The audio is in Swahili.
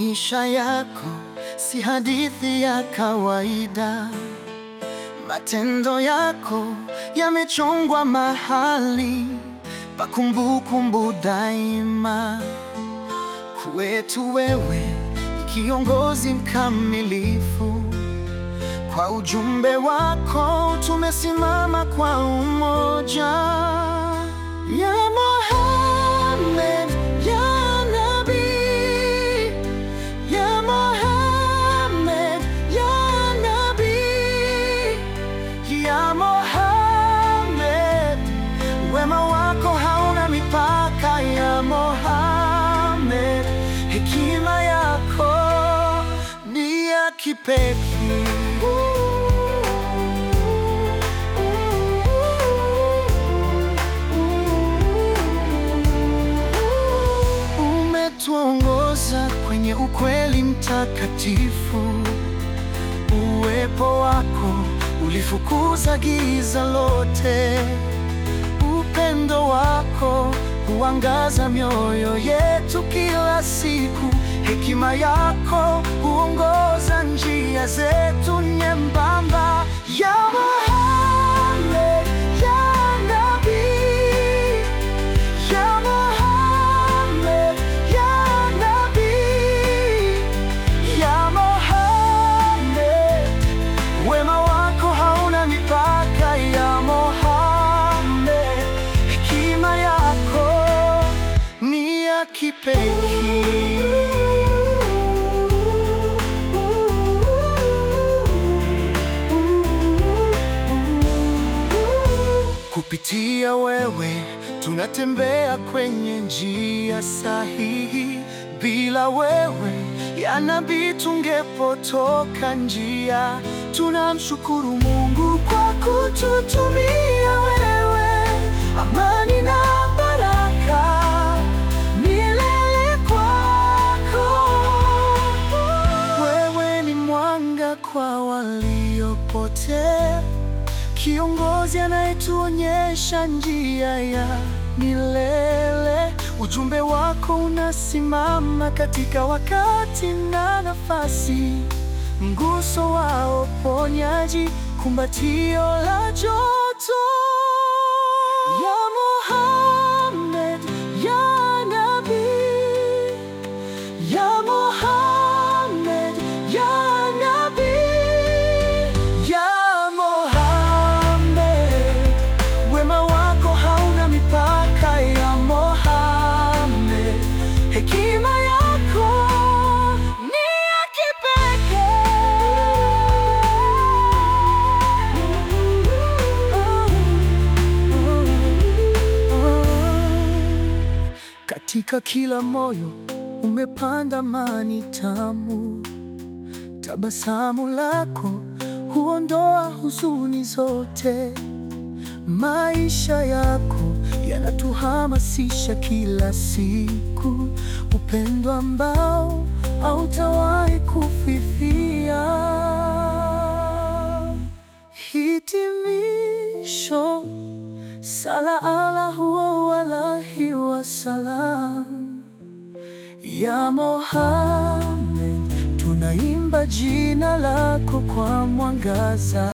Maisha yako si hadithi ya kawaida. Matendo yako yamechongwa mahali pa kumbukumbu daima. Kwetu wewe ni kiongozi mkamilifu. Kwa ujumbe wako tumesimama kwa umoja. Ya Mohammed, ya Nabii, ya Mohammed, ya Nabii, ya Mohammed, wema wako hauna mipaka. Ya Mohammed, hekima yako ni ya kipekee. Umetuongoza kwenye ukweli mtakatifu. Uwepo wako ulifukuza giza lote. Upendo wako huangaza mioyo yetu kila siku. Hekima yako huongoza njia zetu nyembamba. Ya Mohammed, ya Nabii, ya Mohammed, ya Nabii, ya Mohammed, wema wako hauna mipaka. Ya Mohammed, hekima yako ni ya kipekee. Kupitia wewe tunatembea kwenye njia sahihi. Bila wewe ya Nabii tungepotoka njia. Tunamshukuru Mungu kwa kututumia wewe. Amani na baraka milele kwako. Wewe ni mwanga kwa waliopotea, kiongozi anayetuonyesha njia ya milele. Ujumbe wako unasimama katika wakati na nafasi, mguso wa uponyaji, kumbatio la joto. Ya Mohammed, ya Nabii, ya Mohammed, ya Nabii, ya Mohammed, wema wako hauna mipaka. Ya Mohammed, hekima yako ni ya kipekee. Katika kila moyo umepanda amani tamu. Tabasamu lako huondoa huzuni zote. Maisha yako yanatuhamasisha kila siku, upendo ambao hautawahi kufifia. Hitimisho, sala ala huwa alahi wasalam. Ya Mohammed, tunaimba jina lako kwa mwangaza